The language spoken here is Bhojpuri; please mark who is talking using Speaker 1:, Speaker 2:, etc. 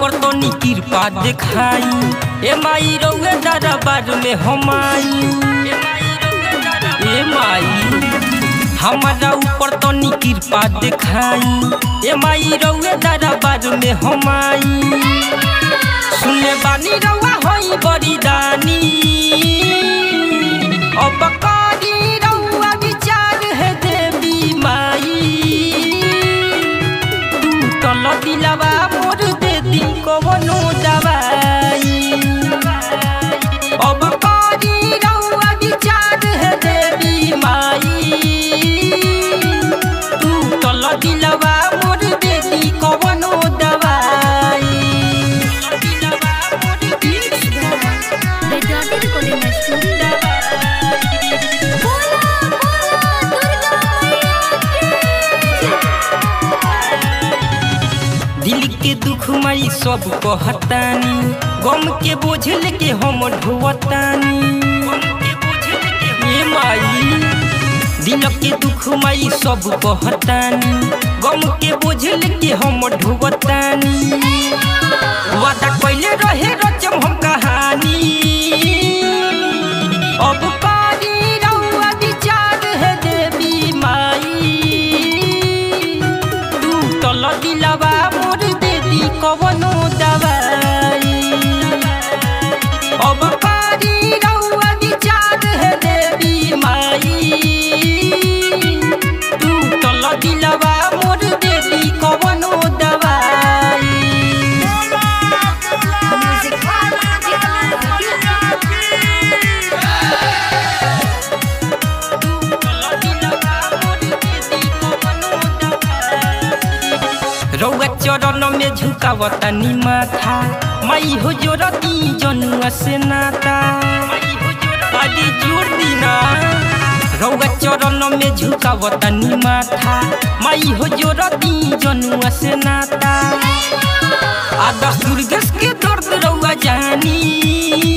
Speaker 1: ऊपर तो नी कृपा दिखाई ए माई रउए दरबार में हम आई ए माई हमारा ऊपर तो नी कृपा दिखाई ए माई रउए दरबार में हम आई सुने बानी रउआ होई बड़ी दानी अब करी रउआ विचार है देवी माई टूटल दिलवा मोर दे दी कवनो दवाई अब करी रउआ विचार है देवी माई टूटल दिलवा मोर दे दी कवनो दवाई
Speaker 2: बेदाती रिकॉर्डिंग स्टूडियो बोला बोला दुर्गा
Speaker 1: दिल के दुख माई सब कहतानी गम के बोझ लेके हम ढोवतानी ए माई दिल के दुख माई सब कहतानी गम के बोझ लेके हम ढोवतानी वादा कइले रहे रचम हम कहानी अब कारी रउआ विचार है देवी माई टूटल दिलवा मोर देदी कवनो दवाई अब कारी रउआ विचार है देवी माई टूटल दिलवा मोर देदी कवनो दवाई रउआ चरण में झुकावतनी माथा माई हो जोरती जनुआ से नाता अरे जोर दीना रउआ चरण में झुकावतनी माथा माई हो जोरती जनुआ से नाता आदर्श दुर्गेश के दर्द रउआ जानी